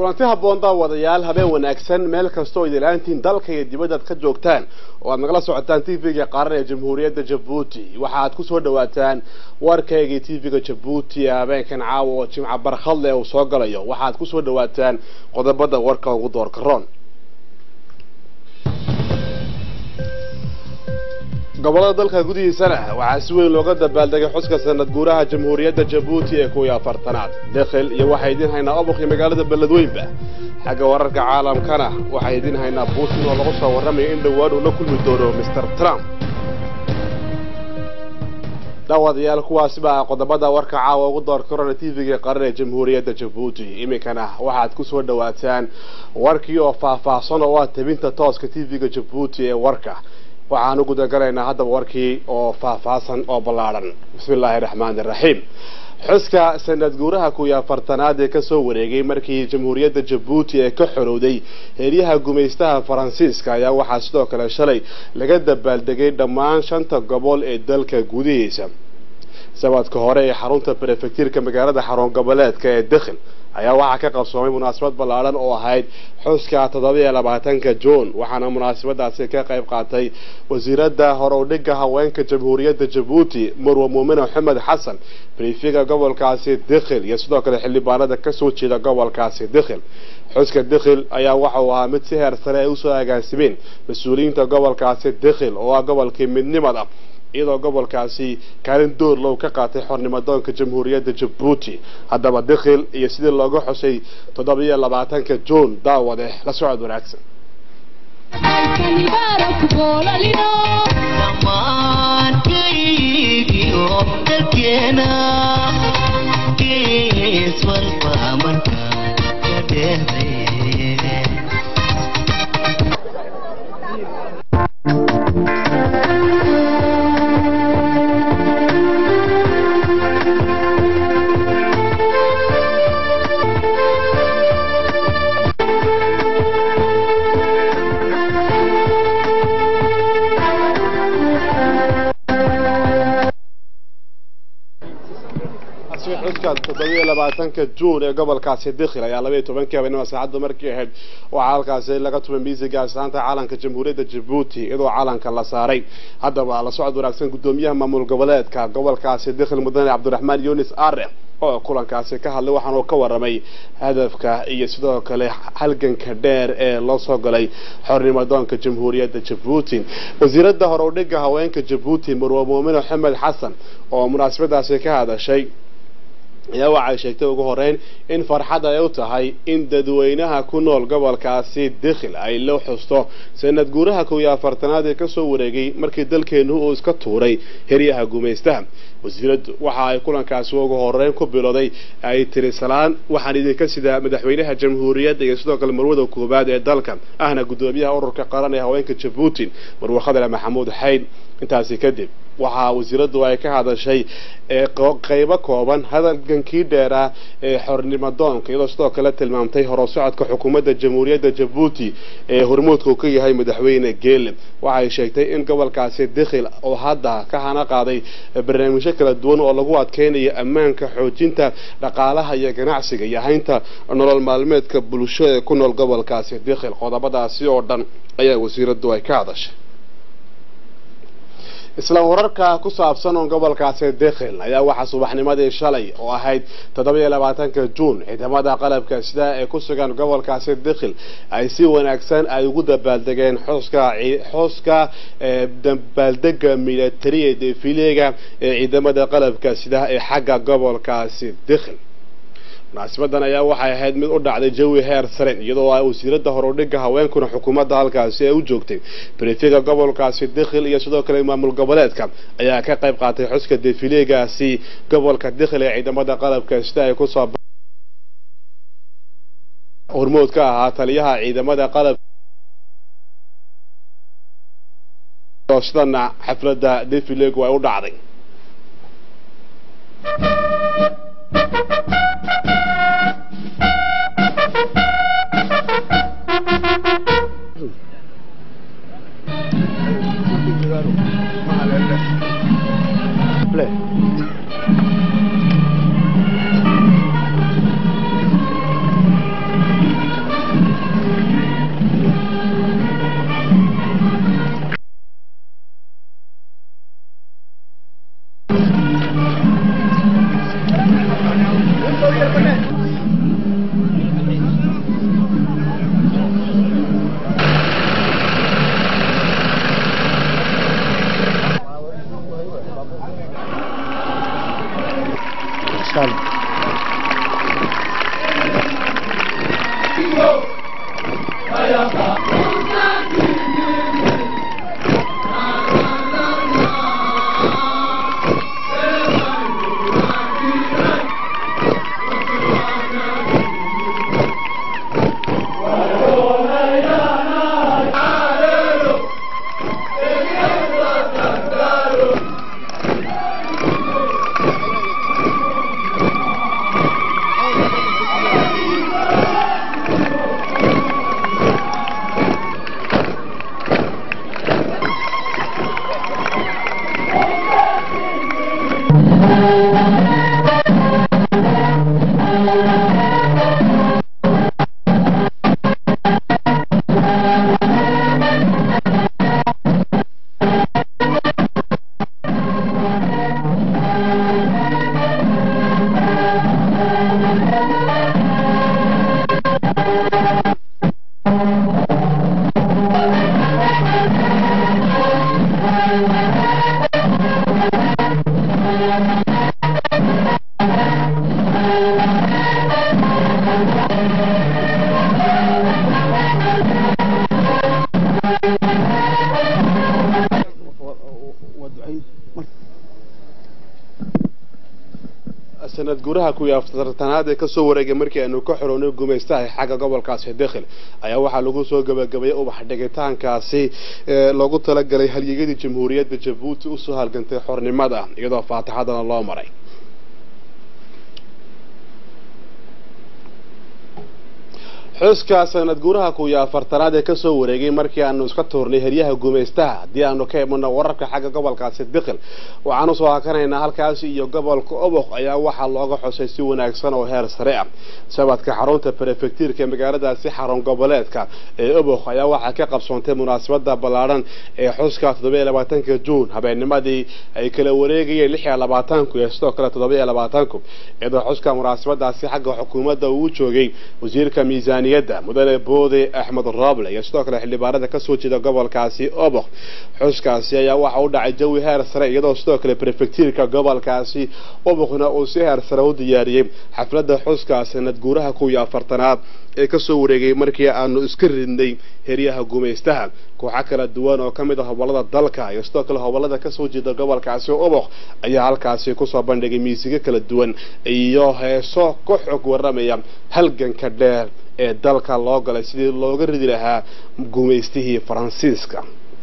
kulanti habboon daawadayaal habeen wanaagsan meel kastoo idilaantiin dalka iyo dibaddaad ka joogtaan oo aad nagala socotaan t v-ga qaaran ee jamhuuriyadda jabuuti waxaad kusoo dhawaataan warkaygii t v-ga jabuuti ee habeenkan caawa oo jimca barkhadle uu soo galayo waxaad kusoo dhawaataan qodobada warka ugu doorka roon gobolada dalka gudihiisana waxaa si weyn looga dabaaldegay xuska sanad guuraha jamhuuriyadda jabuuti ee kuwii afartanaad dekhil iyo waxaa idiin haynaa oboqii magaalada beledweynba xagga wararka caalamkana waxaa idiin haynaa putin oo lagu soo warramayo in dhowaan uu la kulmi doono mr trump daawadayaal kuwaasi baa qodobada warka caawa ugu door korona t v-ga qaran ee jamhuuriyadda jabuuti iminkana waxaad kusoo dhawaataan warkii oo faahfaahsan oo ah tabinta tooska t v-ga jabuuti ee warka waxaan u gudagalaynaa haddaba warkii oo faahfaahsan oo ballaadhan bismi illaahi raxmaani raxiim xuska sanad guuraha kuwii afartanaad ee kasoo wareegay markii jamhuuriyadda jabuuti ee ka xorowday heeryaha gumaystaha faransiiska ayaa waxaa sidoo kale shalay laga dabaaldegay dhammaan shanta gobol ee dalka gudihiisa sabadka hore ee xarunta brefectiirka magaalada xarun goboleedka ee dekhil ayaa waxaa ka qabsoomay munaasabad ballaadhan oo ahayd xuska toddobiiyo labaatanka juun waxaana munaasabadaasi ka qayb qaatay wasiiradda horowdhiga haweenka jamhuuriyadda jabuuti marwe muumine maxamed xasan brifiga gobolkaasi dekhil iyo sidoo kale xildhibaanada kasoo jeeda gobolkaasi dekhil xuska dekhil ayaa waxauu ahaa mid si heer sare ay usoo agaasimeen mas-uuliyiinta gobolkaasi dekhil oo ah gobolkii midnimada iyadoo gobolkaasi kaalin door low ka qaatay xornimadoonka jamhuuriyadda jabuuti haddaba dekhil iyo sidii looga xusay toddobiiyo labaatanka juun daawade la socod wanaagsan xuska toddobiiyo labaatanka juun ee gobolkaasi dekhil ayaa labaiyo tobankii habeenimo saacadda markii ahayd waxaa halkaasi laga tumay miisiga astaanta caalanka jamhuuriyadda jabuuti iyadoo caalanka la saaray haddaba la socod wanaagsan guddoomiyaha maamul goboleedka gobolkaasi dekhil mudane cabdiraxmaan yunis are oo kulankaasi ka hadlay waxaana uu ka waramay hadafka iyo sidoo kale halganka dheer ee loo soo galay xornimadoonka jamhuuriyadda jabuuti wasiiradda horowdhiga haweenka jabuuti marwe muumine maxamed xasan oo munaasabadaasi ka hadashay ayaa waxay sheegtay ugu horeyn in farxad ay u tahay in dadweynaha ku nool gobolkaasi dekhil ay la xusto sanad guuraha kow iyo afartanaad ee kasoo wareegay markii dalkeenu uu iska tuuray heryaha gumaystaha wasiiraddu waxa ay kulankaasi ugu horeyn ku bilowday ay tiri salaan waxaan idinka sidaa madaxweynaha jamhuuriyadda iyo sidoo kale marwada koowaad ee dalka ahna guddoomiyaha ururka qaran ee haweenka jabuuti marwe khadale maxamuud xayd intaasi kadib waxaa wasiiraddu ay ka hadashay qeybo kooban hadalgankii dheeraa ee xornimadoonka iyadoo sidoo kale tilmaamtay horusocodka xukuumadda jamhuuriyadda jabuuti ee hormuudka uu ka yahay madaxweyne geele waxay sheegtay in gobolkaasi dekhil oo hadda ka hana qaaday barnaamijyo kala duwan oo lagu adkeynayo ammaanka xoojinta dhaqaalaha iyo ganacsiga iyo haynta nolol maalmeedka bulsho ee ku nool gobolkaasi dekhil qodobadaasi oo dhan ayaa wasiiraddu ay ka hadashay isla wararka ku saabsan oo gobolkaasi dekhil ayaa waxaa subaxnimadii shalay oo ahayd toddobiiyo labaatanka juun ciidamada qalabka sida ee ku sugan gobolkaasi dekhil ay si wanaagsan ay ugu dabaaldegeen xuska xuska dabaaldega militari ee defileega ee ciidamada qalabka sida ee xagga gobolkaasi dekhil munaasibadan ayaa waxay ahayd mid u dhacday jawi heer saren iyadoo ay wasiiradda horudhiga haweenkuna xukuumadda halkaasi ay u joogtay brifiga gobolkaasi dekhil iyo sidoo kale maamul goboleedka ayaa ka qayb qaatay xuska defileegaasi gobolka dekhil ee ciidamada qalabka sida ay kusoo hormood ka ahaa taliyaha ciidamada qalab sidana xafladda defileegu ay u dhacday sanad guuraha kuwii afartanaad ee kasoo wareegay markii aanu ka xorownay gumaystaha xagga gobolkaasi dekhil ayaa waxaa lagu soo gabagabeeyey ubax dhigitaankaasi loogu talagalay halyeeyadii jamhuuriyadda jabuuti usoo halgantay xornimada iyadoo faatixadana loo maray xuska sanad guuraha kuwiyo afartanaad ee kasoo wareegay markii aanu iska tuurnay heryaha gumaystaha haddii aanu ka imano wararka xagga gobolkaasi dikhil waxaan usoo hakanaynaa halkaasi iyo gobolka oboq ayaa waxaa looga xusay si wanaagsan oo heer sare ah shabadka xarunta brefectiirka ee magaaladaasi xarun goboleedka ee oboq ayaa waxaa ka qabsoontay munaasabada ballaadhan ee xuska toddobiyo labaatanka juun habeennimadii ay kala wareegayeen lix iyo labaatanku iyo sidoo kale toddobiyo labaatanku iyadoo xuska munaasabadaasi xagga xukuumadda uu joogay wasiirka miisaan mudane boode axmed roble iyo sidoo kale xildhibaanada kasoo jeeda gobolkaasi oboq xuskaasi ayaa waxa u dhacay jawi heer sare iyadoo sidoo kale brefectiirka gobolkaasi oboqna uu si heer sare u diyaariyey xafladda xuska sanad guuraha kuwiyo afartanaad ee kasoo wareegay markii aanu iska ridnay heryaha gumaystaha kooxo kala duwan oo ka mid ah hobolada dalka iyo sidoo kale hobolada kasoo jeeda gobolkaasi oboq ayaa halkaasi kusoo bandhigay miisigo kala duwan iyo heeso ka xog waramaya halganka dheer ee dalka loo galay sidii looga ridi lahaa gumaystihii faransiiska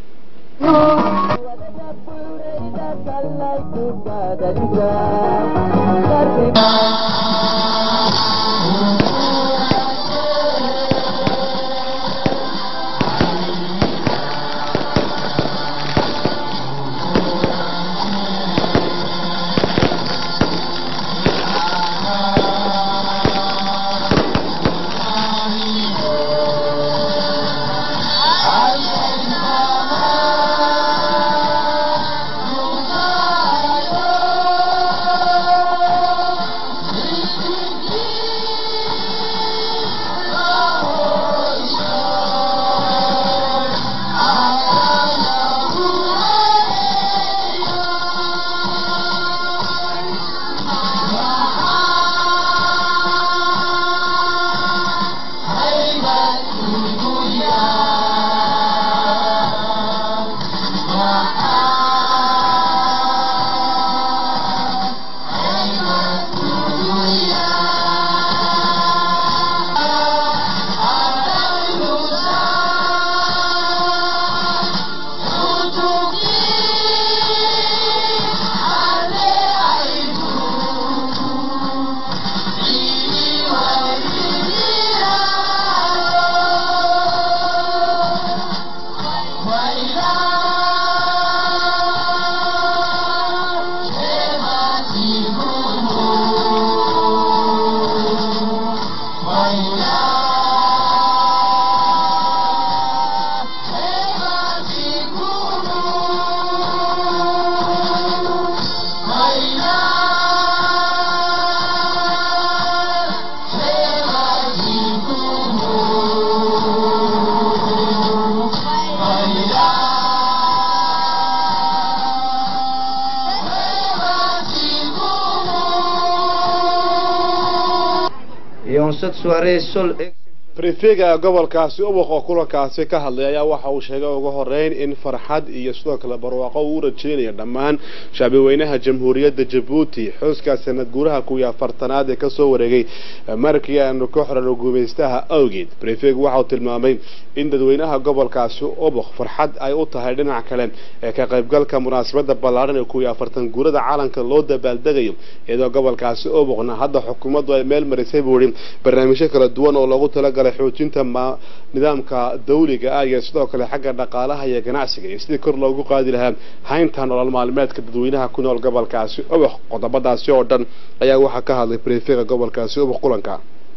cette soirée seule brifega gobolkaasi ubuq oo kulankaasi ka hadlay ayaa waxa uu sheegay ugu horeyn in farxad iyo sidoo kale barwaaqo uu rajeynayo dhammaan shacbi weynaha jamhuuriyadda jabuuti xuska sanad guuraha kuwii afartanaad ee kasoo wareegay markii aanu ka xorano gumaystaha awgeed brifeg waxa uu tilmaamay in dadweynaha gobolkaasi ubuq farxad ay u tahay dhinac kale ee ka qaybgalka munaasabada ballaadhan ee kuwii afartan guurada caalamka loo dabaaldegayo iyadoo gobolkaasi ubuqna hadda xukuumaddu ay meel marisay buu ihi barnaamijyo kala duwan oo loogu talagalay xoojinta nidaamka dawliga ah iyo sidoo kale xagga dhaqaalaha iyo ganacsiga iyo sidii kor loogu qaadi lahaa haynta nolol maalmeedka dadweynaha ku nool gobolkaasi ubuq qodobadaasi oo dhan ayaa waxaa ka hadlay brefega gobolkaasi ubuq kulanka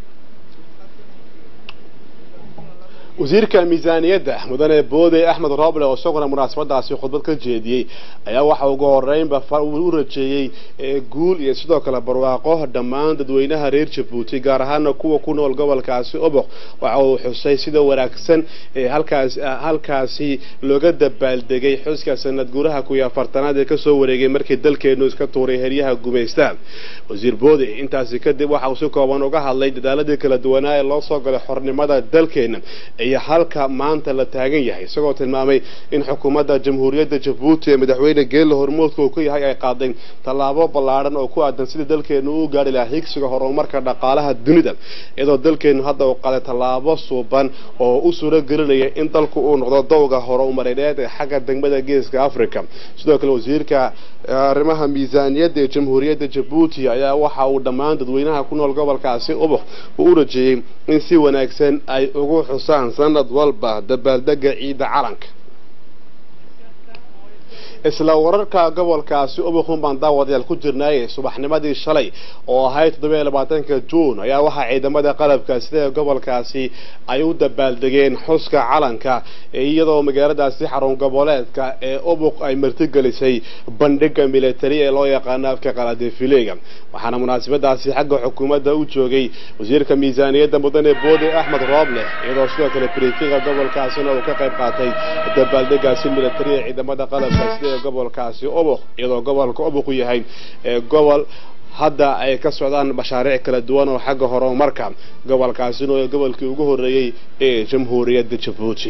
wasiirka miisaaniyadda mudane boode axmed roble oo isaguna munaasabadaasi khudbad ka jeediyey ayaa waxa ugu horeynba u rajeeyey guul iyo sidoo kale barwaaqo dhammaan dadweynaha reer jabuuti gaar ahaana kuwa ku nool gobolkaasi ubuq waxa uu xusay sida wanaagsan halkaas halkaasi looga dabaaldegay xuska sanad guuraha kuwii afartanaad ee kasoo wareegay markii dalkeenu iska tuuray heryaha gumaystaha wasiir boode intaasi kadib waxa uu si kooban uga hadlay dadaaladii kala duwanaa ee loo soo galay xornimada dalkeena iyo halka maanta la taagan yahay isagoo tilmaamay in xukuumadda jamhuuriyadda jabuuti ee madaxweyne geelle hormoodka uu ka yahay ay qaaday tallaabo ballaadhan oo ku aadan sidii dalkeenu u gaari lahaa higsiga horumarka dhaqaalaha dunida iyadoo dalkeenu hadda uu qaaday tallaabo suuban oo u suuro gelinaya in dalku uu noqdo dowga horumareed ee xagga degmada geeska africa sidoo kale wasiirka arrimaha miisaaniyadda ee jamhuuriyadda jabuuti ayaa waxa uu dhammaan dadweynaha ku nool gobolkaasi ubuk uu u rajeeyey in si wanaagsan ay ugu xusaan sanad walba dabaaldega ciidda calanka isla wararka gobolkaasi ubukun baan daawadayaal ku jirnaaye subaxnimadii shalay oo ahayd toddoba iyo labaatanka juun ayaa waxaa ciidamada qalabka sida gobolkaasi ay u dabaaldegeen xuska calanka iyadoo magaaladaasi xarun goboleedka ee ubuk ay martigelisay bandhiga militari ee loo yaqaano afka qaladefileega waxaana munaasabadaasi xagga xukuumadda u joogay wasiirka miisaaniyadda mudane boode axmed rooble iyadoo sidoo kale brifinga gobolkaasina uu ka qayb qaatay dabaaldegaasi militari ee ciidamada qalabka sida gobolkaasi ubuk iyadoo gobolka ubuk u yahay gobol hadda ay ka socdaan mashaariic kala duwan oo xagga horumarka gobolkaasina oo gobolkii ugu horreeyey ee jamhuuriyadda jabuuti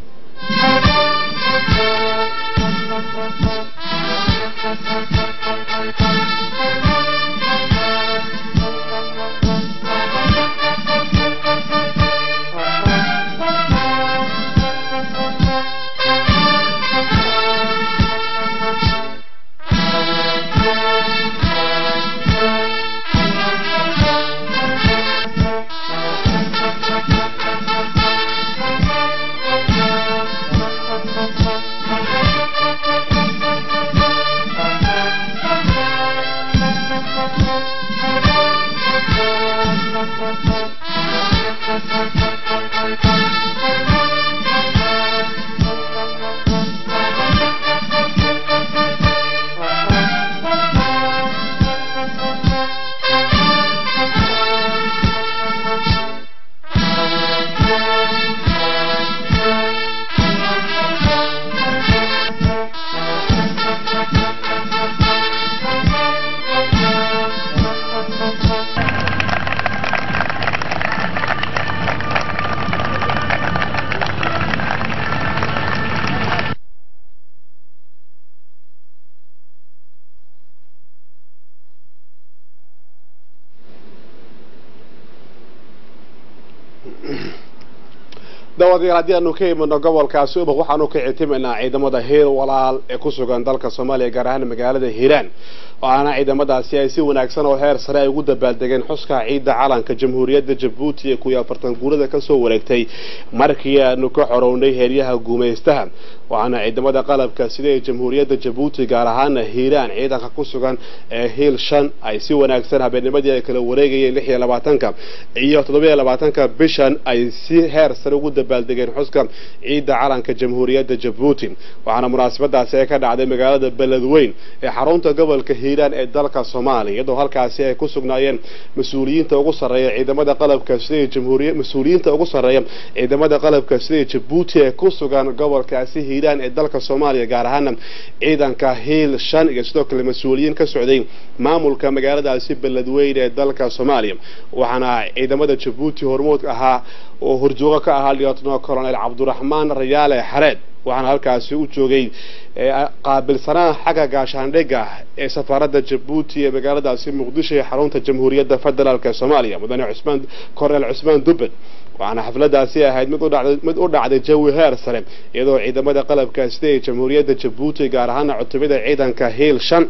daawadayaal haddii aanu ka imano gobolkaasi ubuk waxaanu ka ictimaynaa ciidamada heer walaal ee ku sugan dalka soomaaliya gaar ahaan magaalada hiiraan waxaana ciidamadaasi ay si wanaagsan oo heer sare ay ugu dabaaldegeen xuska ciidda calanka jamhuuriyadda jabuuti ee kuwii afartan guurada kasoo wareegtay markii aanu ka xorownay heeryaha guumaystaha waxaana ciidamada qalabka sida ee jamhuuriyadda jabuuti gaar ahaana hiiraan ciidanka ku sugan ee hiil shan ay si wanaagsan habeennimadii ay kala wareegayeen lix iyo labaatanka iyo toddobiyo labaatanka bishan ay si heer sare ugu dabaaldegeen xuska ciidda calanka jamhuuriyadda jabuuti waxaana munaasabadaasi ay ka dhacday magaalada beledweyn ee xarunta gobolka hiiraan ee dalka soomaaliya iyadoo halkaasi ay ku sugnaayeen mas-uuliyiinta ugu sarreeya ciidamada qalabka sida jamhuuriya mas-uuliyiinta ugu sarreeya ciidamada qalabka sida jabuuti ee ku sugan gobolkaasi hiiraan ee dalka soomaaliya gaar ahaana ciidanka hiil shan iyo sidoo kale mas-uuliyiin ka socday maamulka magaaladaasi beledweyn ee dalka soomaaliya waxaana ciidamada jabuuti hormood ahaa oo horjoogo ka ahaa lieutenal colonel cabduraxmaan rayaale xareed waxaana halkaasi u joogay qaabilsanaha xagga gaashaandhigga ee safaaradda jabuuti ee magaaladaasi muqdisho ee xarunta jamhuuriyadda federaalk ee soomaaliya mudane cusmaan korneel cusmaan dubbed waxaana xafladaasi ahayd mid udhacday mid u dhacday jawi heer sare iyadoo ciidamada qalabka sida ee jamhuuriyadda jabuuti gaar ahaana cutubada ciidanka hiil shan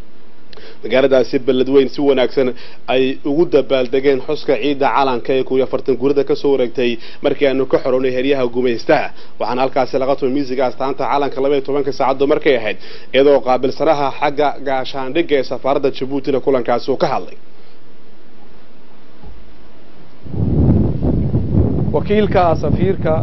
magaaladaasi beledweyn si wanaagsan ay ugu dabaaldegeen xuska ciidda calanka ee kuwii afartan guurada kasoo wareegtay markii aanu ka xorownay heryaha gumaystaha waxaana halkaasi laga tumay miisiga astaanta calanka laba iyo tobanka saacaddu markay ahayd iyadoo qaabilsanaha xagga gaashaandhigga ee safaaradda jabuutina kulankaasi uu ka hadlay wakiilka safiirka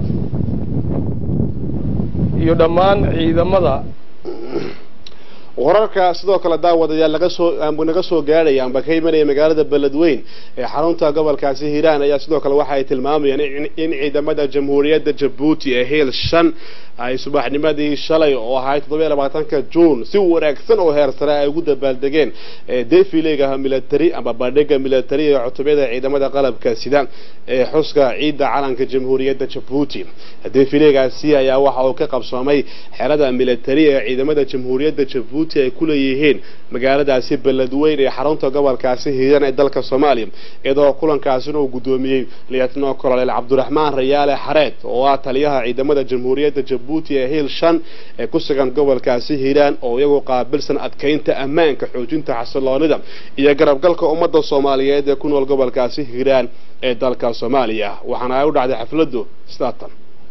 iyo dhammaan ciidamada wararka sidoo kale daawadayaal laga soo naga soo gaadhaya amba ka imanaya magaalada beledweyn ee xarunta gobolkaasi hiiraan ayaa sidoo kale waxa ay tilmaamayaan in ciidamada jamhuuriyadda jabuuti ee hiil shan ay subaxnimadii shalay oo ahayd toddoba iyo labaatanka juun si wanaagsan oo heer sare ay ugu dabaaldegeen defilega military ama bandhiga military ee cutubiyada ciidamada qalabka sida ee xuska ciidda calanka jamhuuriyadda jabuuti defilegaasi ayaa waxa uu ka qabsoomay xerada military ee ciidamada jamhuuriyadda jabuuti ay ku leeyihiin magaaladaasi beledweyn ee xarunta gobolkaasi hiiran ee dalka soomaaliya iyadoo kulankaasina uu guddoomiyey liyatno kolonel cabdiraxmaan rayaale xareed oo ah taliyaha ciidamada jamhuuriyadda jabuuti ee hiil shan ee ku sugan gobolkaasi hiiraan oo iyagu qaabilsan adkaynta ammaanka xoojinta xasiloonida iyo garabgalka ummadda soomaaliyeed ee ku nool gobolkaasi hiiraan ee dalka soomaaliya waxaana ay u dhacday xafladdu sidaatan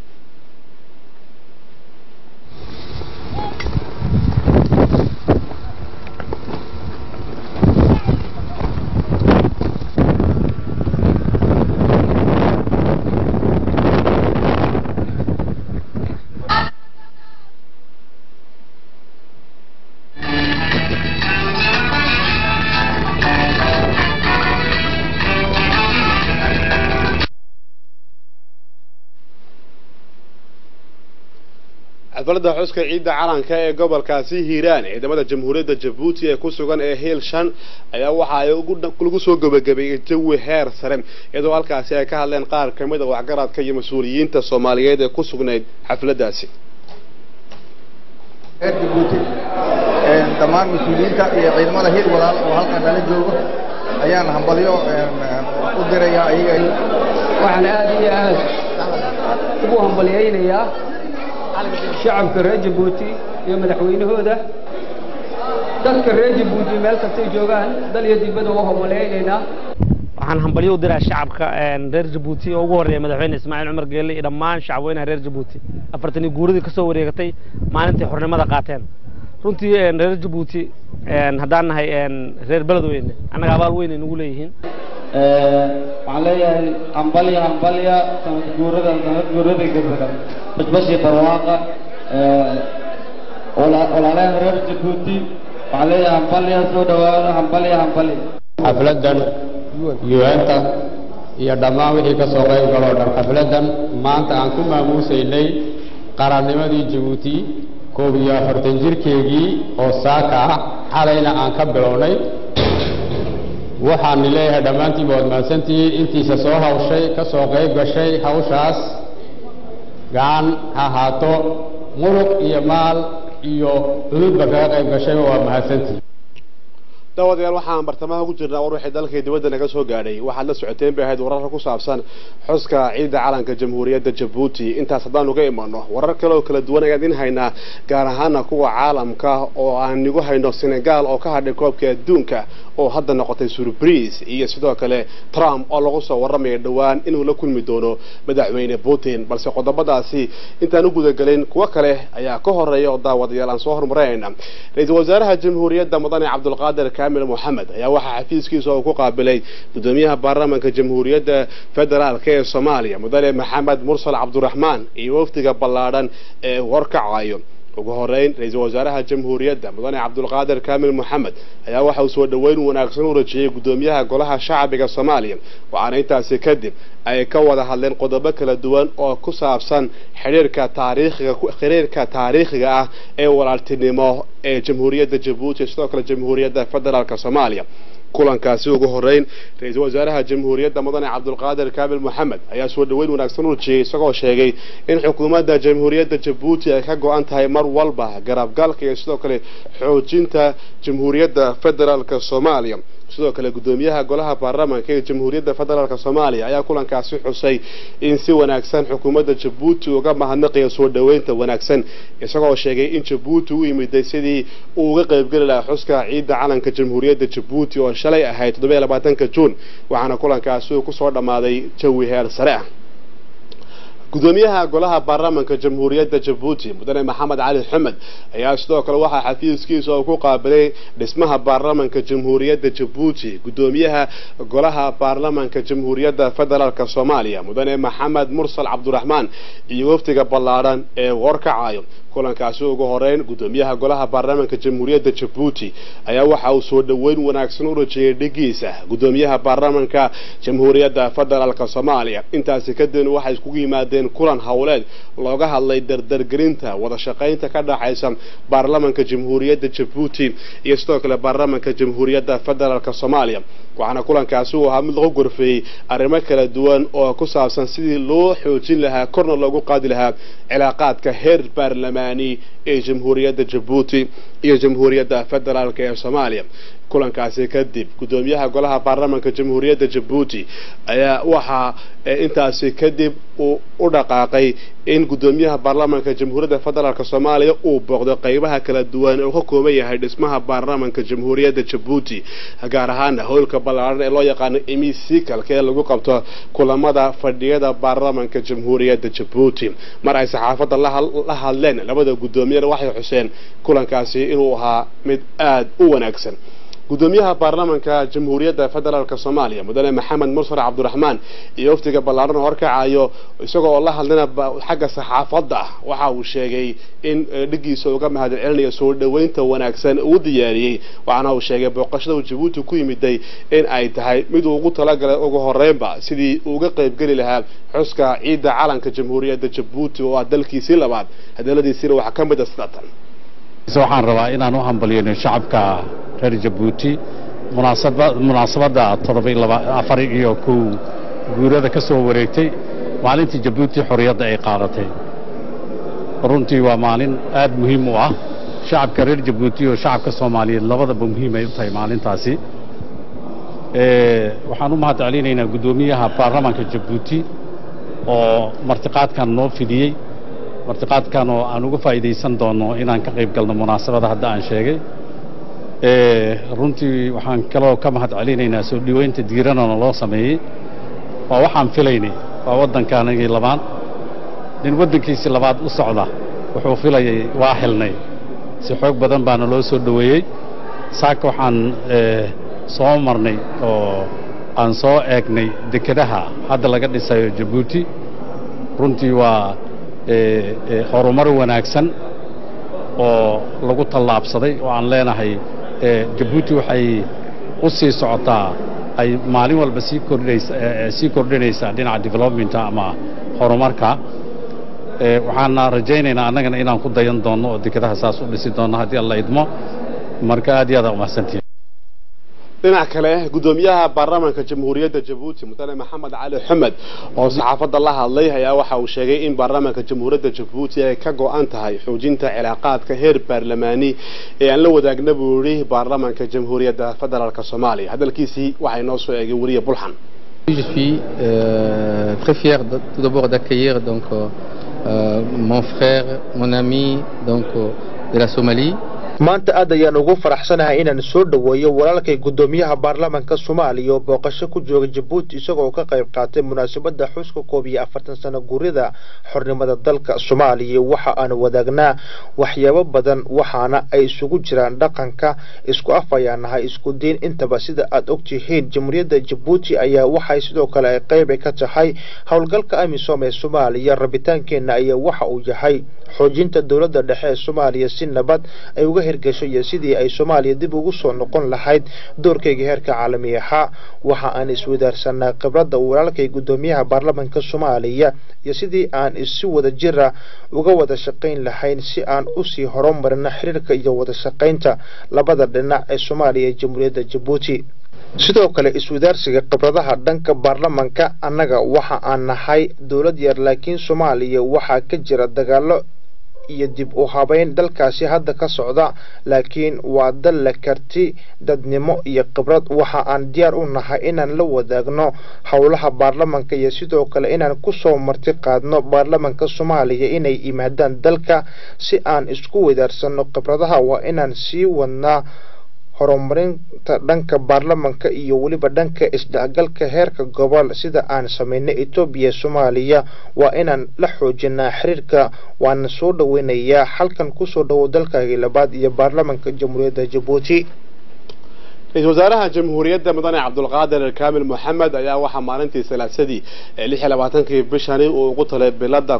xafladda xuska ciidda calanka ee gobolkaasi hiiraan ciidamada jamhuuriyadda jabuuti ee ku sugan ee hiil shan ayaa waxa ay lagu soo gebagabeeyey jawi heer sare iyadoo halkaasi ay ka hadleen qaar ka mid a waxgaradka iyo mas-uuliyiinta soomaaliyeed ee ku sugnayd xafladdaasi reer jabuuti dhammaan mas-uuliyiinta iyo ciidamada hiil walaal oo halkan nala joogo ayaan hambalyo u dirayaa ayaga waxaan aad iyo aad ugu hambalyaynayaa shacabka reer jabuuti iyo madaxweynahooda dadka reer jabuuti meel kastay joogaan dal iyo dibadda u hambalyaynaynaa waxaan hambalyo u diraa shacabka reer jabuuti oo ugu horreeya madaxweyne ismaaciil cumar geelle iyo dhammaan shacabweynaha reer jabuuti afartan iyo guuradii ka soo wareegatay maalintii xornimada qaateen runtii reer jabuuti haddaan nahay reer beledweyne annaga abaal weyn ay nagu leeyihiin waxaan leeyahay hambalya hambalya sanad guurada sanad guurada gabadha basbashi barwaaqa walaalahan reer jabuuti waxaan leeyahay hambalya soo dhawaada hambalya hambalya xafladan un-ta iyo dhammaan wixii ka soo qayb galoo dhan xafladan maanta aan ku maamuusaynay qarannimadii jabuuti koob iyo afartan jirkeegii oo saaka ah xalayna aan ka bilownay waxaan leeyahay dhammaantiinba waad mahadsantihiin intiisa soo hawshay ka soo qayb gashay hawshaas gacan ha ahaato muruq iyo maal iyo cududba kaga qayb gashayba waa mahadsantihiin daawadayaal waxaan bartamaha ku jirnaa war wixii dalkii dibadda naga soo gaadhay waxaad la socoteen bay ahayd wararka ku saabsan xuska ciidda calanka jamhuuriyadda jabuuti intaas haddaan uga imano warar kale oo kala duwan ayaan idin haynaa gaar ahaana kuwa caalamka oo aan igu hayno senegal oo ka hadhay koobka adduunka oo hadda noqotay surprise iyo sidoo kale trump oo lagu soo warramaya dhowaan inuu la kulmi doono madaxweyne putin balse qodobadaasi intaan u gudagelin kuwo kale ayaa ka horeeya oo daawadayaal aan soo hormarayna ra-iisul wasaaraha jamhuuriyadda mudane cabdulqaadir kamil moxamed ayaa waxaa xafiiskiisa uu ku qaabilay gudoomiyaha baarlamaanka jamhuuriyadda federaalk ee soomaaliya mudane maxamed mursal cabdiraxmaan iyo wafdiga ballaadhan ee warkacayo ugu horeyn ra-iisul wasaaraha jamhuuriyadda mudane cabdulqaadir kamil moxamed ayaa waxa uu soo dhoweyn wanaagsan u rajiyey gudoomiyaha golaha shacbiga soomaaliya waxaana intaasi kadib ay ka wada hadleen qodobo kala duwan oo ku saabsan xiriirka taariikhiga xiriirka taariikhiga ah ee walaaltinimo ee jamhuuriyadda jabuuti sidoo kale jamhuuriyadda federaalk soomaaliya kulankaasi ugu horeyn ra-iisul wasaaraha jamhuuriyadda mudane cabdulqaadir kamil moxamed ayaa soo dhoweyn wanaagsan u rajiyey isagoo sheegay in xukuumadda jamhuuriyadda jabuuti ay ka go-an tahay mar walba garabgalka iyo sidoo kale xoojinta jamhuuriyadda federaalk soomaaliya sidoo kale gudoomiyaha golaha baarlamaanka ee jamhuuriyadda federaalk soomaaliya ayaa kulankaasi xusay in si wanaagsan xukuumadda jabuuti uga mahadnaqaya soo dhoweynta wanaagsan isagoo sheegay in jabuuti u yimiday sidii uu uga qaybgeli lahaa xuska ciidda calanka jamhuuriyadda jabuuti oo shalay ahayd toddoba iyo labaatanka juun waxaana kulankaasi uu kusoo dhammaaday jawi heer sare ah gudoomiyaha golaha baarlamaanka jamhuuriyadda jabuuti mudane maxamed cali xumed ayaa sidoo kale waxaa xafiiskiisa uu ku qaabilay dhismaha baarlamaanka jamhuuriyadda jabuuti gudoomiyaha golaha baarlamaanka jamhuuriyadda federaalk soomaaliya mudane maxamed mursal cabdiraxmaan iyo wafdiga ballaadhan ee warkacayo kulankaasi ugu horeyn gudoomiyaha golaha baarlamaanka jamhuuriyadda jabuuti ayaa waxa uu soo dhoweyn wanaagsan u rajeeyay dhigiisa gudoomiyaha baarlamaanka jamhuuriyadda federaalk soomaaliya intaasi kadibna waxay iskugu yimaadeen kulan howleed looga hadlay dardargelinta wada shaqaynta ka dhaxaysa baarlamaanka jamhuuriyadda jabuuti iyo sidoo kale baarlamaanka jamhuuriyadda federaalk soomaaliya waxaana kulankaasi uu ahaa mid lagu gorfeeyey arrimo kala duwan oo ku saabsan sidii loo xoojin lahaa korna loogu qaadi lahaa cilaaqaadka heer baarlamaani ee jamhuuriyadda jabuuti iyo jamhuuriyadda federaalk ee soomaaliya kulankaasi kadib gudoomiyaha golaha baarlamaanka jamhuuriyadda jabuuti ayaa waxaa intaasi kadib uu u dhaqaaqay in gudoomiyaha baarlamaanka jamhuuriyadda federaalk soomaaliya uu booqdo qeybaha kala duwan ee uu ka kooban yahay dhismaha baarlamaanka jamhuuriyadda jabuuti gaar ahaana howlka ballaaran ee loo yaqaano emisikalka ee lagu qabto kulamada fadhiyada baarlamaanka jamhuuriyadda jabuuti mar ay saxaafadda la hadleen labada gudoomiyana waxay xuseen kulankaasi inuu ahaa mid aada u wanaagsan gudoomiyaha baarlamaanka jamhuuriyadda federaalk soomaaliya mudane maxamed mursar cabdiraxmaan iyo waftiga ballaaran oo horkacayo isagoo oo la hadlana xagga saxaafadda waxa uu sheegay in dhigiisa uga mahad celinayo soo dhoweynta wanaagsan uu diyaariyey waxaana uu sheegay booqashada uu jabuuti ku yimiday in ay tahay mid uu ugu talagalay ugu horeynba sidii uga qaybgeli lahaa xuska ciidda calanka jamhuuriyadda jabuuti oo ah dalkiisii labaad hadaladiisiina waxaa ka mid a sidatan waxaan rabaa inaan u hambalyayno shacabka reer jabuuti munaasabadda afar iyo kow guurada ka soo wareegtay maalintii jabuuti xorriyadda ay qaadatay runtii waa maalin aad muhiim u ah shacabka reer jabuuti iyo shacabka soomaaliyeed labadaba muhiim ay u tahay maalintaasi waxaan u mahad celinaynaa guddoomiyaha baarlamaanka jabuuti oo martiqaadkan noo fidiyey martiqaadkan oo aan uga faa'iidaysan doono inaan ka qayb galno munaasabada hadda aan sheegay runtii waxaan kaloo ka mahad celinaynaa soo dhoweynta diiranona loo sameeyey waa waxaan filaynay waa waddankaanagii labaad nin waddankiisii labaad u socda wuxuu filayay waa helnay si xoog badan baana loo soo dhoweeyey saaka waxaan soo marnay oo aan soo eegnay dekedaha hadda laga dhisayo jabuuti runtii waa horumar wanaagsan oo lagu tallaabsaday oo aan leenahay jabuuti waxay u sii socotaa ay maalin walba sii kordhinaysa sii kordhinaysaa dhinaca developmenta ama horumarka waxaana rajaynaynaa annagana inaan ku dayan doonno oo dekedaha saas u dhisi doonno haddii alla idmo marka aad iyo aad aa umahsantihin dhinac kale gudoomiyaha baarlamaanka jamhuuriyadda jabuuti mudane maxamed cali xumed oo saxaafadda la hadlay ayaa waxa uu sheegay in baarlamaanka jamhuuriyadda jabuuti ay ka go-an tahay xoojinta cilaaqaadka heer baarlamaani ee aan la wadaagna buu yidhi baarlamaanka jamhuuriyadda federaalk soomaaliya hadalkiisii waxay noo soo eegay weliye bulxan Je suis euh, très fier de, tout d'abord d'accueillir donc euh, mon frère, mon ami donc de la Somalie, maanta aad ayaan ugu faraxsanahay inaan soo dhoweeyo walaalkay guddoomiyaha baarlamaanka soomaaliya oo booqasho ku jooga jabuuti isagoo ka qayb qaatay munaasabadda xuska koob iyo afartan sano guurida xornimada dalka soomaaliya waxa aan wadaagnaa waxyaabo badan waxaana ay isugu jiraan dhaqanka isku af ayaan nahay isku diin intaba sida aad ogtihiin jamhuuriyadda jabuuti ayaa waxay sidoo kale ay qayb ka tahay howlgalka amisom ee soomaaliya rabitaankeenna ayaa waxa uu yahay xoojinta dowladda dhexe ee soomaaliya si nabad ay uga hirgasho iyo sidii ay soomaaliya dib ugu soo noqon lahayd doorkayga heerka caalami ahaa waxa aan iswadaarsanaa khibradda walaalkay guddoomiyaha baarlamaanka soomaaliya iyo sidii aan isi wada jira uga wada shaqayn lahayn si aan usii horumarino xiriirka iyo wada shaqaynta labada dhinac ee soomaaliya ee jamhuuriyadda jabuuti sidoo kale iswadaarsiga khibradaha dhanka baarlamaanka annaga waxa aan nahay dowlad yar laakiin soomaaliya waxaa ka jira dagaalo iyo dib u habeyn dalkaasi hadda ka socda laakiin waa dal la karti dadnimo iyo khibrad waxa aan diyaar u nahay inaan la wadaagno howlaha baarlamaanka iyo sidoo kale inaan kusoo marti qaadno baarlamaanka soomaaliya inay yimaadaan dalka si aan isku wadaarsano khibradaha waa inaan sii wadnaa horumarinta dhanka baarlamaanka iyo weliba dhanka isdhexgalka heerka gobol sida aan samaynay etoobiya soomaaliya waa inaan la xoojinaa xiriirka waana soo dhoweynayaa halkan kusoo dhowow dalkaagii labaad iyo baarlamaanka jamhuuriyadda jabuuti ra-iisul wasaaraha jamhuuriyadda mudane cabdulqaadir kaamil moxamed ayaa waxaa maalintii salaasadii lix iyo labaatankii bishani uu ugu talay bilada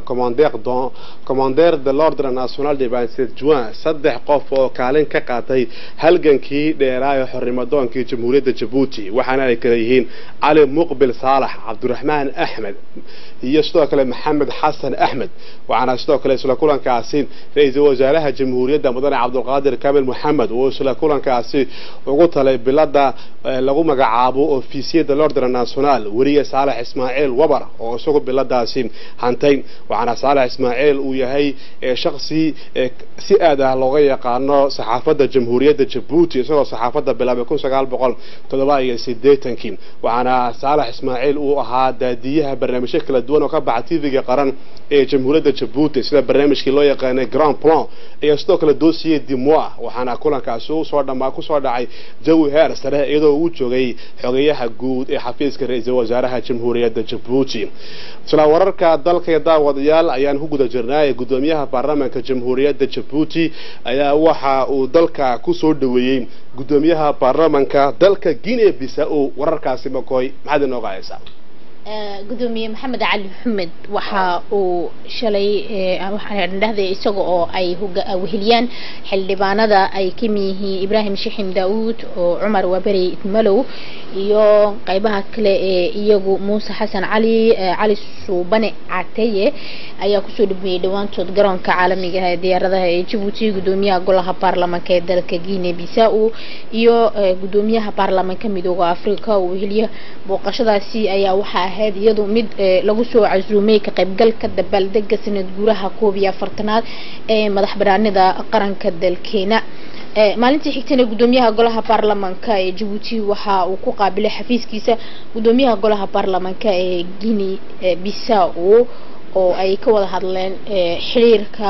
commander de l'ordre national de vingt juin saddex qof oo kaalin ka qaatay halgankii dheeraa ee xornimadoonkii jamhuuriyadda jabuuti waxaana ay kala yihiin cali muqbil saalax cabdiraxmaan axmed iyo sidoo kale maxamed xasan axmed waxaana sidoo kale isla kulankaasi ra-iisul wasaaraha jamhuuriyadda mudane cabdulqaadir kaamil moxamed uu isla kulankaasi ugu talay bilada lagu magacaabo ofisiyada lordre national weriye saalax ismaaciil wabar oo isagu biladaasi hantay waxaana saalax ismaaciil uu yahay shaksi si aad ah looga yaqaano saxaafadda jamhuuriyadda jabuuti isagoo saxaafadda bilaabay kun sagaal boqol toddoba iyo sideetankii waxaana saalax ismaaciil uu ahaa daadiyaha barnaamijyo kala duwan oo ka baxa tv-ga qaran ee jamhuuriyadda jabuuti sida barnaamijkii loo yaqaanay grand plan iyo sidoo kale dossier dimoa waxaana kulankaasi usoo dhamaa kusoo dhacay jawi heer sare iyadoo uu joogay xogeyaha guud ee xafiiska ra-iisul wasaaraha jamhuuriyadda jabuuti isla wararka dalka iyo daawadayaal ayaan ku guda jirnaa ee gudoomiyaha baarlamaanka jamhuuriyadda jabuuti ayaa waxa uu dalka kusoo dhaweeyey gudoomiyaha baarlamaanka dalka guinea bisa-o wararkaasi makoy maxaad inooga haysaa gudoomiye maxamed cali maxamed waxa uu shalay waxaan dhahday isaga oo ay weheliyaan xildhibaanada ay kamid yihiin ibraahim shixim daawuud oo cumar waberi malow iyo qaybaha kale ee iyagu muuse xasan cali cali suubane cateye ayaa kusoo dhameeyey dhowaantood garoonka caalamiga ee diyaaradaha ee jabuuti gudoomiyaha golaha baarlamaanka ee dalka guinea bisa-o iyo gudoomiyaha baarlamaanka midooda africa oo weheliya booqashadaasi ayaa waxaa ahayd iyadu mid lagu soo casuumay ka qaybgalka dabaaldega sanad guuraha koob iyo afartanaad ee madax banaanida qaranka dalkeena maalintii xigtana gudoomiyaha golaha baarlamaanka ee jabuuti waxa uu ku qaabilay xafiiskiisa gudoomiyaha golaha baarlamaanka ee guinea bisa-o oo ay ka wada hadleen xiriirka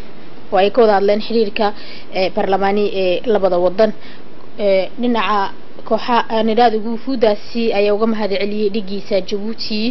oo ay ka wada hadleen xiriirka baarlamaani ee labada wadan dhinaca kooxa nidhaada guufuudaasi ayaa uga mahad celiyey dhigiisa jabuuti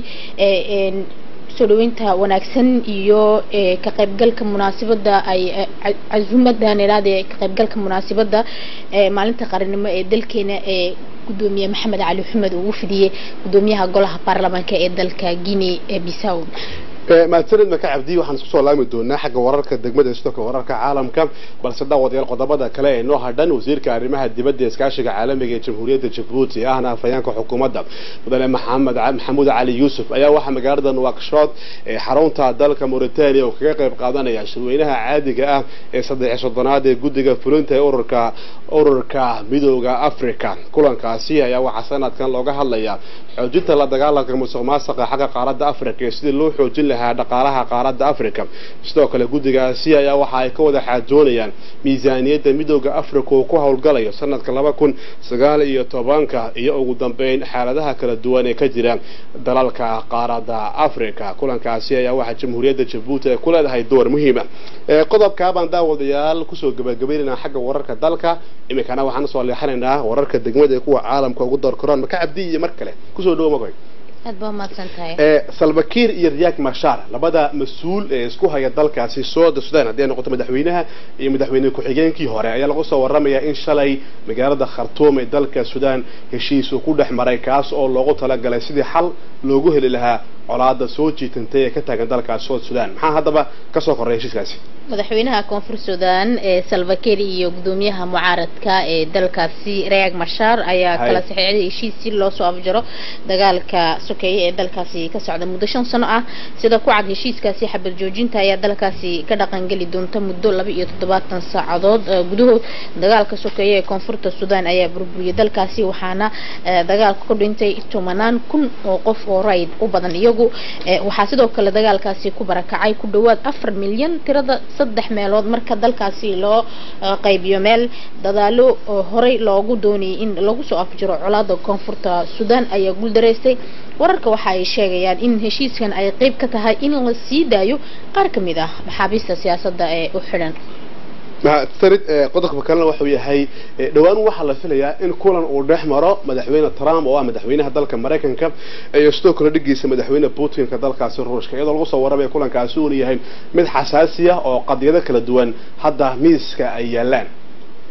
soo dhaweynta wanaagsan iyo ka qaybgalka munaasabada ay cazumada nidhaada ka qaybgalka munaasabada maalinta qarannimo ee dalkeena ee gudoomiye maxamed cali xumed uu fidiyey gudoomiyaha golaha baarlamaanka ee dalka guinea bisaw mahadsanid maka cabdi waxaan isku soo laami doonaa xagga wararka degmada sidoo kale wararka caalamka balse daawadayaal qodobada kale ee noo hadhan wasiirka arrimaha dibadda iskaashiga caalamiga ee jamhuuriyadda jabuuti ahna afhayeenka xukuumadda mudane maxamed maxamuud cali yuusuf ayaa waxaa magaalada nuwakshot ee xarunta dalka mauritania oo kaga qayb qaadanaya shirweynaha caadiga ah ee saddex soddonaad ee guddiga fulinta ee ururka ururka midooda africa kulankaasi ayaa waxaa sanadkan looga hadlayaa xoojinta la dagaalanka musuq maasuqa xagga qaaradda africa iyo sidii loo xoojin lahaa dhaqaalaha qaaradda africa sidoo kale guddigaasi ayaa waxa ay ka wada xaajoonayaan miisaaniyadda midooda africa uu ku howlgalayo sanadka laba kun sagaal iyo tobanka iyo ugu dambeyn xaaladaha kala duwan ee ka jira dalalka qaaradda africa kulankaasi ayaa waxaa jamhuuriyadda jabuuti ay ku leedahay door muhiima qodobkaabaan daawadayaal kusoo gabagabaynaynaa xagga wararka dalka iminkana waxaan usoo leexanaynaa wararka degmada ee kuwa caalamka ugu door koraan maka cabdi iyo mar kale kusoo dhawo magoy aad baa umahadsan tahay salvakiir iyo riyaak mashar labada mas-uul ee isku haya dalkaasi sooda sudan haddii ay noqoto madaxweynaha iyo madaxweyne ku-xigeenkii hore ayaa lagu soo waramayaa in shalay magaalada khartuum ee dalka sudan heshiis uu ku dhex maray kaas oo loogu talagalay sidii xal loogu heli lahaa colaada soo jiitantay ee ka taagan dalkaasi sood sudan maxaa haddaba kasoo korray heshiiskaasi madaxweynaha koonfur sudan ee salvakiir iyo gudoomiyaha mucaaradka ee dalkaasi riyaak mashar ayaa kala saxiixday heshiis si loo soo afjaro dagaalka sokeeye ee dalkaasi ka socda muddo shan sano ah sida ku cad heshiiskaasi xabad joojinta ayaa dalkaasi ka dhaqangeli doonta muddo laba iyo toddobaatan saacadood gudahood dagaalka sokeeye ee koonfurta sudan ayaa burburiyay dalkaasi waxaana dagaalka ku dhintay tobanaan kun oo qof oo rayd u badan iyagu waxaa sidoo kale dagaalkaasi ku barakacay ku dhawaad afar milyan tirada saddex meelood marka dalkaasi loo qaybiyo meel dadaalo horey loogu doonayay in lagu soo afjiro colaada koonfurta sudan ayaa guuldareystay wararka waxa ay sheegayaan in heshiiskan ay qeyb ka tahay in la sii daayo qaar ka mid ah maxaabiista siyaasadda ee u xidhan mahadsanid qodobka kalena wuxuu yahay dhowaan waxaa la filayaa in kulan uu dhex maro madaxweyne trump oo ah madaxweynaha dalka maraykanka iyo sidoo kale dhigiisa madaxweyne putinka dalkaasi ruushka iyadoo lagu soo warramaya kulankaasi uuna yahay mid xasaasi ah oo qadiyado kala duwan hadda miiska ay yaalaan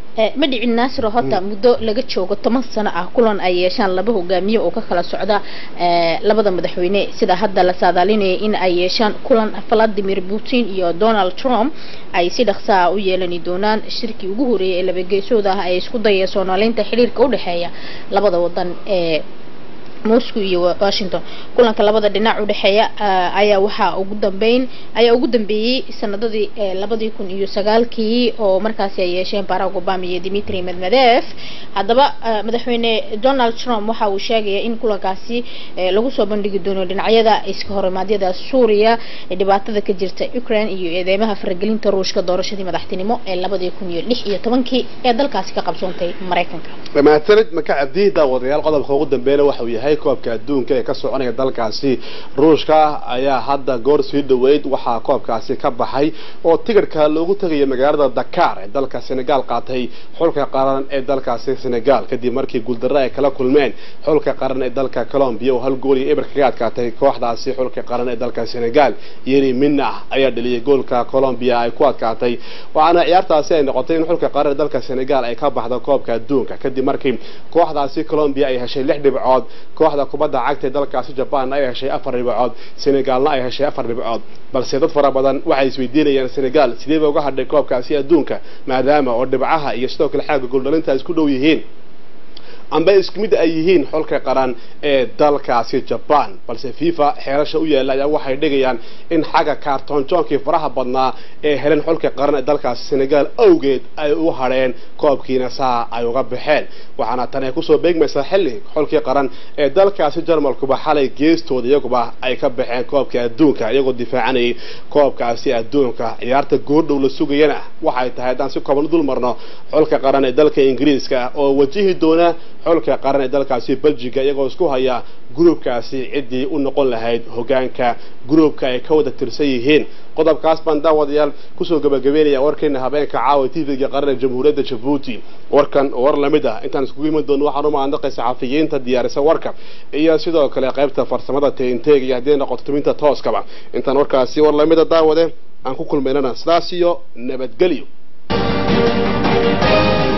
Eh, ma dhicin naasiro horta muddo laga joogo toban sano ah kulan ay yeeshaan laba hogaamiye oo ka kala socda eh, labada madaxweyne sida hadda la saadaalinaya in ay yeeshaan kulan vladimir putin iyo donald trump ay si dhaqsa ah u yeelani doonaan shirkii ugu horeeyay ee labageesooda ah ay isku dayeen soomaaliinta xiriirka u dhexeeya labada wadan ee moscow iyo washington kulanka labada dhinac u dhexeeya ah, ayaa waxaa ugu dambeyn ayaa ugu dambeeyey sanadadii eh, labadii kun iyo sagaalkii oo markaasi ay yeesheen barack obama iyo dimitri medvedev haddaba ah, madaxweyne donald trump waxa uu sheegaya in kulankaasi eh, lagu soo bandhigi doono dhinacyada iska horimaadyada suuriya ee dhibaatada ka jirta ukraine iyo eedeymaha faragelinta ruushka doorashadii madaxtinimo ee labadii kun iyo lix iyo tobankii ee dalkaasi ka qabsoontay maraykanka mahadsanid maka cabdi daawadayaal qodobka ugu dambeeyana waxa uu yahay koobka adduunka ee ka soconaya dalkaasi ruushka ayaa hadda goor sii dhaweyd waxaa koobkaasi ka baxay oo tigirhka loogu tegaya magaalada dakar ee dalka senegal qaatay xulka qaran ee dalkaasi senegal kadib markii guuldarro ay kala kulmeen xulka qaran ee dalka colombia oo hal gool iyo eber kaga adkaatay kooxdaasi xulka qaran ee dalka senegal yeri mina ayaa dhaliyay goolka colombia ay ku adkaatay waxaana ciyaartaasi ay noqotay in xulka qaran ee dalka senegal ay ka baxdo koobka adduunka kadib markii kooxdaasi colombia ay heshay lix dhibcood kooxda kubadda cagta ee dalkaasi jaban ay heshay afar dhibcood senegalna ay heshay afar dhibcood balse dad fara badan waxay isweydiinayaan senegal sidee ba uga hadhay koobkaasi adduunka maadaama oo dhibcaha iyo sidoo kale xagga gooldhalinta ay isku dhow yihiin amba isku mid ay yihiin xulka qaran ee dalkaasi jaban balse fifa xeerasha u yaalla ayaa waxay dhigayaan in xagga kaartoonjoonkii faraha badnaa ee heleen xulka qaran ee dalkaasi senegal awgeed ay u hadheen koobkiina saa ay uga baxeen waxaana tan ay kusoo beegmaysaa xilli xulkii qaran ee dalkaasi jarmalkuba xalay geestooda iyaguba ay ka baxeen koobka adduunka iyagoo difaacanayay koobkaasi adduunka ciyaarta goordhow la sugayana waxay tahay haddaan si kooban u dul marno xulka qaran ee dalka ingiriiska oo wajihi doona xulka qaran ee dalkaasi belgiga iyagoo isku haya gruubkaasi ciddii u noqon lahayd hogaanka gruubka ay ka wada tirsan yihiin qodobkaas baan daawadayaal kusoo gabagabeynaya warkeena habeenka caawa tvga qaran ee jamhuuriyadda jabuuti warkan oo war lamid ah intaan iskugu iman doono waxaan u mahadnaqay saxafiyiinta diyaarisa warka iyo sidoo kale qaybta farsamada teenteeg iyo haddii noqoto tuminta tooskaba intaan warkaasi war lamida daawade aan ku kulmaynana sidaas iyo nabadgelyo